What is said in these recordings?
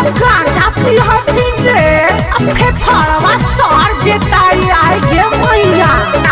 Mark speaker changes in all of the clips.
Speaker 1: गांजा पिहथिन रे अब फेफड़वा सर जेताई आए गे मैया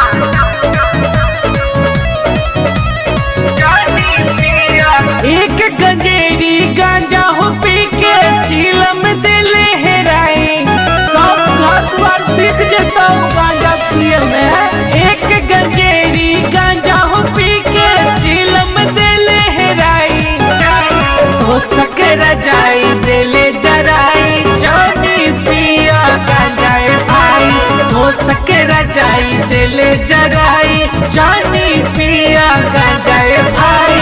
Speaker 1: एक गंजेरी गांजा हो पी के चिलम दिले हेराई सब घर द्वार बिक जता गांजा पिए में एक गंजेरी गांजा हो पी के चिलम दिले हेराई तो सकर जाई दिले जराई जानी पिया गांजाए भाई तो सकर जाई दिले जराई जानी पिया गांजाए भाई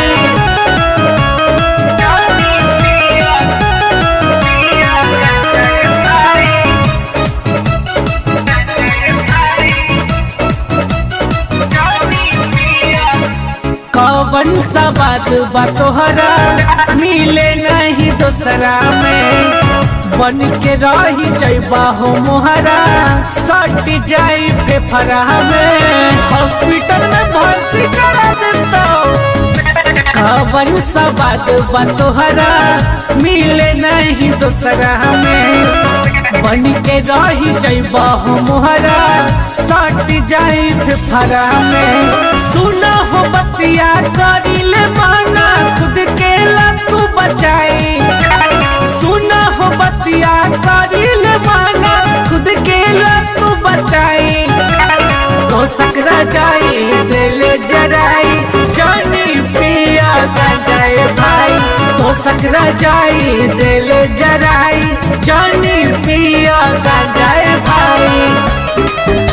Speaker 1: कवन सा बात बा तोहरा मिले नहीं दोसरा में बन के रही जैबा हो मोहरा सट जाई फेफरा में हॉस्पिटल में भर्ती करा देता कवन सा बात बा तोहरा मिले नहीं दोसरा में बन के रही जैबा हो मोहरा सट जाई फेफरा में सुना हो बतिया करिले माना खुद के लतू बचाई सुना हो बतिया करिले माना खुद के लतू बचाई तो सकरा जाई दिल जराई जानी पिया जाए भाई तो सकरा जाई दिल जराई जानी पिया जाए भाई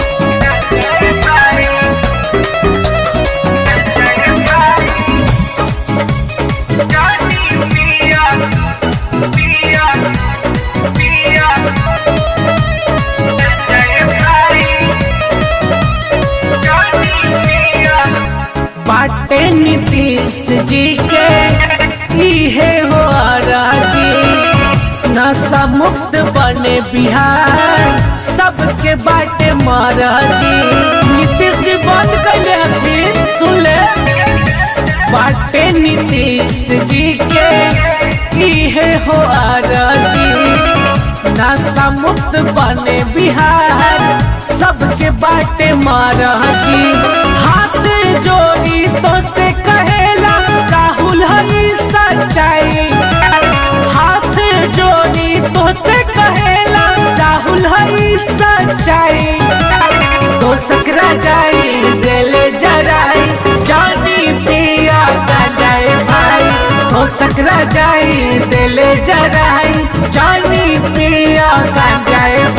Speaker 1: बाटे नीतीश जी के इहे हो राजी नशा मुक्त बने बिहार सबके बाटे महाराजी नीतीश जी बंद कैले हथिन सुन ले बाटे नीतीश जी के इहे हो राजी नशा मुक्त बने बिहार सबके बाटे महाराजी हाथ जोड़ी तो से कहेला राहुल हई सच्चाई हाथ जोड़ी तो से कहेला राहुल हई सच्चाई तो सकरा जाई दिल जराई जानी पिया जाए भाई तो सकरा जाई दिल जराई जानी पिया जाए